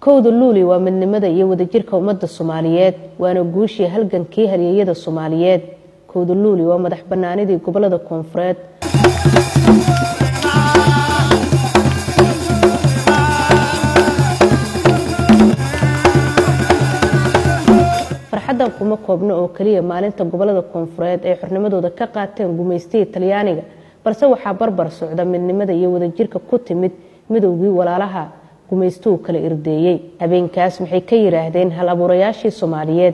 kowda luuli waa midnimada iyo wadajirka ummadda soomaaliyeed waana guushii halgankii halyeeyada soomaaliyeed kowda luuli waa madax banaanidii gobolada koonfureed farxaddan kuma koobno oo keliya maalinta gobolada koonfureed ay xornimadooda ka qaateen gumaystihii talyaaniga balse waxaa barbar socda midnimada iyo wadajirka ku timid midowgii walaalaha gumaystuhu kala irdeeyey habeenkaas maxay ka yidhaahdeen hal abuurayaashii soomaaliyeed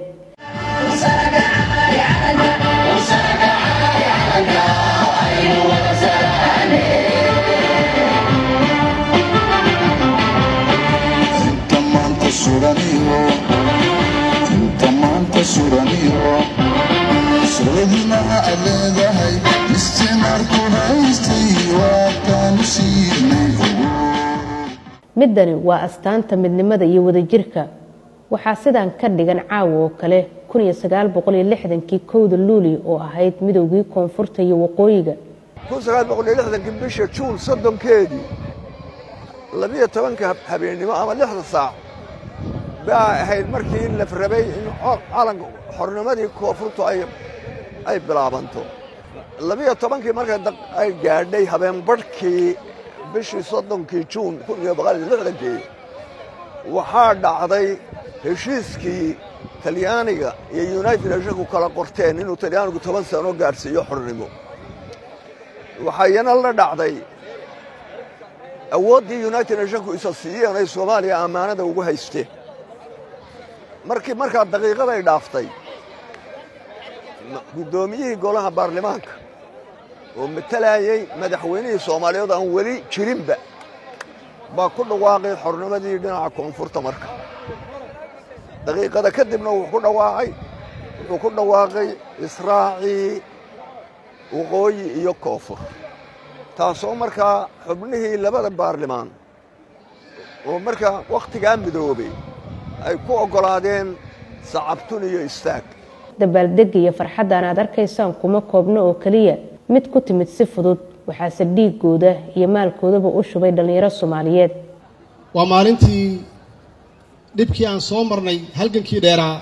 midani waa astaanta midnimada iyo wadajirka waxaa sidaan ka dhigan caawa oo kale kii kowda luuli oo ahayd midowgii koonfurta iyo waqooyiga kii bisha juun soddonkeedii labiyo tobanka habeennimo ama lixda saac baa ahayd markii la rabay in calanka xornimadii koonfurtu ay bilaabanto labiyo tobankii marka ay gaadhay habeenbarhkii bishii soddonkii juun kii waxaa dhacday heshiiskii talyaaniga iyo united nationku kala qorteen inuu talyaanigu toban sano gaadhsiiyo xornimo waxayana la dhacday awooddii united nationku isa siiyeen ay soomaaliya ammaanada ugu haysteen markii markaa daqiiqaday dhaaftay guddoomiyihii golaha baarlamaanka oo matalayay madaxweynihii soomaaliyeed aan weli jirinba baa ku dhawaaqay xornimadii dhinaca koonfurta marka daqiiqada kadibna wuxuu ku dhawaaqay wuxuu ku dhawaaqay israacii waqooyi iyo koonfur taasoo markaa xubnihii labada baarlimaan oo markaa wakhtigaa midoobay ay ku oggolaadeen sacabtun iyo istaag dabaaldega iyo farxaddan aad arkaysaan kuma koobno oo keliya mid ku timid si fudud waxaase dhiigooda iyo maalkoodaba u shubay dhallinyaro soomaaliyeed waa maalintii dhibkii aan soo marnay halgankii dheeraa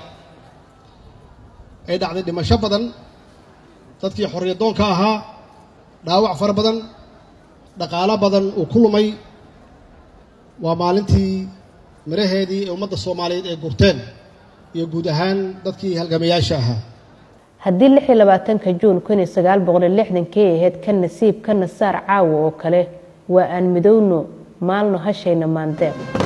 ay dhacday dhimasho badan dadkii xorriyadoonka ahaa dhaawac fara badan dhaqaalo badan uu ku lumay waa maalintii miraheedii ee ummadda soomaaliyeed ay gurteen iyo guud ahaan dadkii halgamayaasha ahaa haddii lix iyo labaatanka juun kun iyo sagaal boqol iyo lixdankii ay ahayd ka nasiib ka nasaar caawa oo kale waa aan midowno maalno hashayna maandeeq